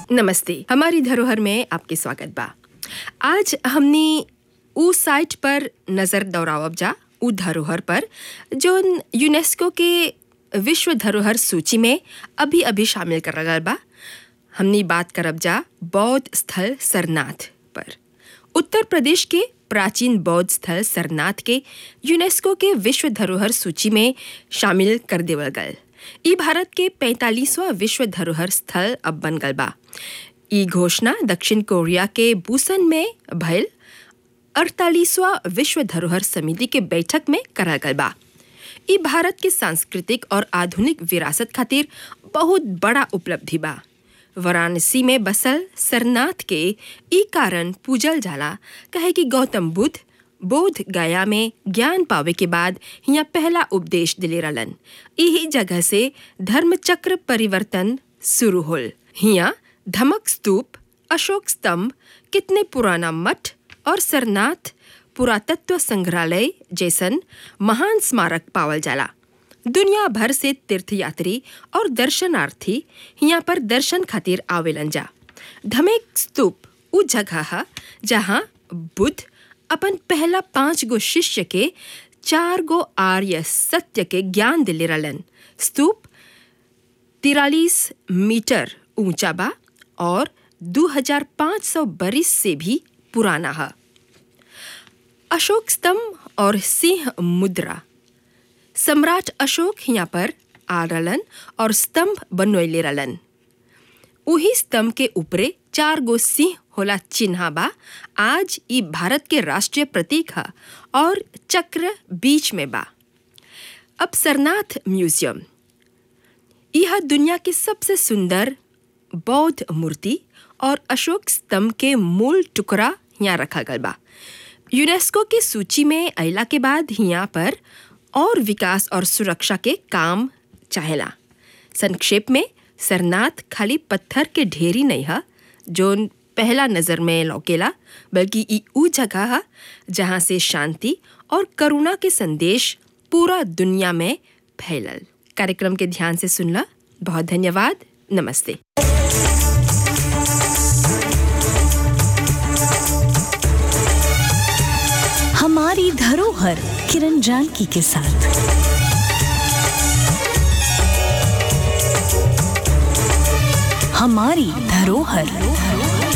नमस्ते हमारी धरोहर में आपके स्वागत बा आज हमने उ साइट पर नज़र दौड़ावब जा उ धरोहर पर जो यूनेस्को के विश्व धरोहर सूची में अभी अभी शामिल कर गल बा हमनी बात करब जा बौद्ध स्थल सरनाथ पर उत्तर प्रदेश के प्राचीन बौद्ध स्थल सरनाथ के यूनेस्को के विश्व धरोहर सूची में शामिल कर देवल गल ई भारत के 45वां विश्व धरोहर स्थल अब बन गल बा ई घोषणा दक्षिण कोरिया के बुसन में भयल अड़तालीसवां विश्व धरोहर समिति के बैठक में करल गल बा ई भारत के सांस्कृतिक और आधुनिक विरासत खातिर बहुत बड़ा उपलब्धि बा वाराणसी में बसल सरनाथ के ई कारण पूजल जाला कहे कि गौतम बुद्ध बोध गया में ज्ञान पावे के बाद हिया पहला उपदेश दिले रहलन यही जगह से धर्म चक्र परिवर्तन शुरू होल हिया धमक स्तूप अशोक स्तंभ कितने पुराना मठ और सरनाथ पुरातत्व संग्रहालय जैसन महान स्मारक पावल जाला दुनिया भर से तीर्थयात्री और दर्शनार्थी यहाँ पर दर्शन खातिर आवेलन जा धमेक स्तूप उ जगह है जहाँ बुद्ध अपन पहला पांच गो शिष्य के चार गो आर्य सत्य के ज्ञान दिले रहलन स्तूप तिरालीस मीटर ऊंचा बा और 2500 बरिस से भी पुराना है अशोक स्तंभ और सिंह मुद्रा सम्राट अशोक यहाँ पर आ रहलन और स्तंभ बनवैले रहलन उही स्तंभ के ऊपरे चार गो सिंह होला चिन्हा बा आज ई भारत के राष्ट्रीय प्रतीक है और चक्र बीच में बा अब सरनाथ म्यूजियम यह दुनिया के सबसे सुंदर बौद्ध मूर्ति और अशोक स्तंभ के मूल टुकड़ा यहाँ रखा गल बा यूनेस्को की सूची में अला के बाद यहाँ पर और विकास और सुरक्षा के काम चाहेला संक्षेप में सरनाथ खाली पत्थर के ढेरी नहीं है जो पहला नज़र में लौकेला बल्कि ई ऊ जगह है जहाँ से शांति और करुणा के संदेश पूरा दुनिया में फैलल कार्यक्रम के ध्यान से सुनला बहुत धन्यवाद नमस्ते हमारी धरोहर किरण जानकी के साथ हमारी धरोहर